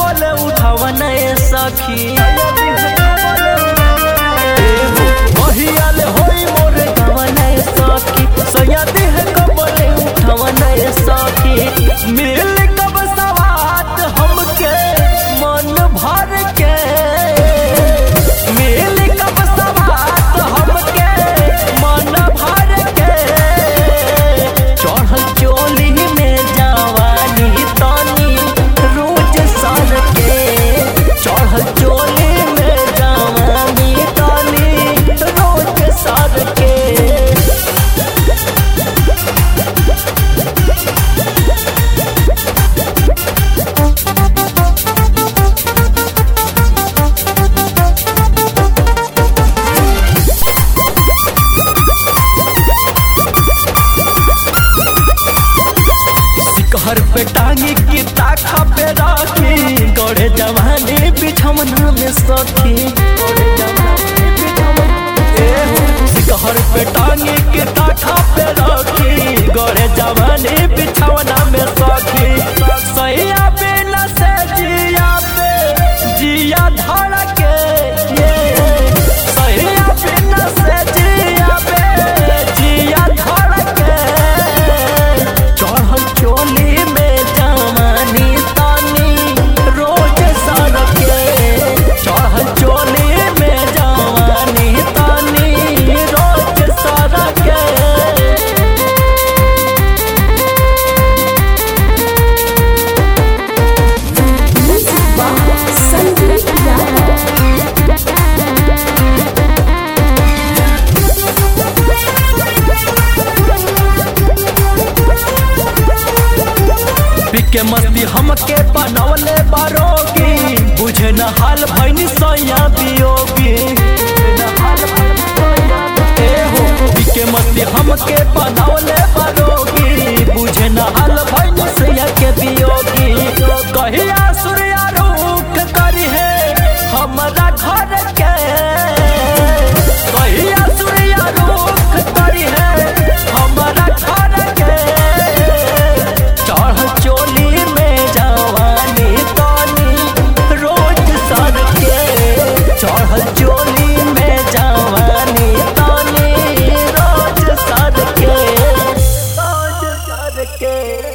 कबले उठावन सखी महियाल होई मोर गवन सखी सैयदी है कबले उठावन सखी मिल कब सवात हमके मन भर के मिल कब सवात हमके मन भर के चढ़ल चोली में जवानी तनी रोज सर के चढ़ल चोली में जवानी तनी रोज सर के सिकहर पे टांगी की ताखा पे राखी गड़े जवानी बिठमना में सखी सिकहर पे टांगी की ताखा पे राखी गड़े जवानी बिछवना में सखी सैया बिना से जिया पे जिया धड़के ये सैया बिना से जिया पे जिया धड़के चढ़ल चोली में जवानी तानी रोज सड़के चढ़ल चोली में जवानी तानी रोज सड़के संगीत राग पिके मस्ती हमके बनवले बारोगी बुझे न हाल भैनी सैया बियोगी ए हो, पिके मस्ती हमके बनवले बारोगी बुझे न हाल भैनी सैया के बियोगी कहिया सूर्या रुख करी है हमरा घर के कहिया सूर्या रुख करी है हमरा घर के चढ़ चोली में जवानी तानी रोज सर के चढ़ चोली में जवानी तानी रोज सर के रोज सर के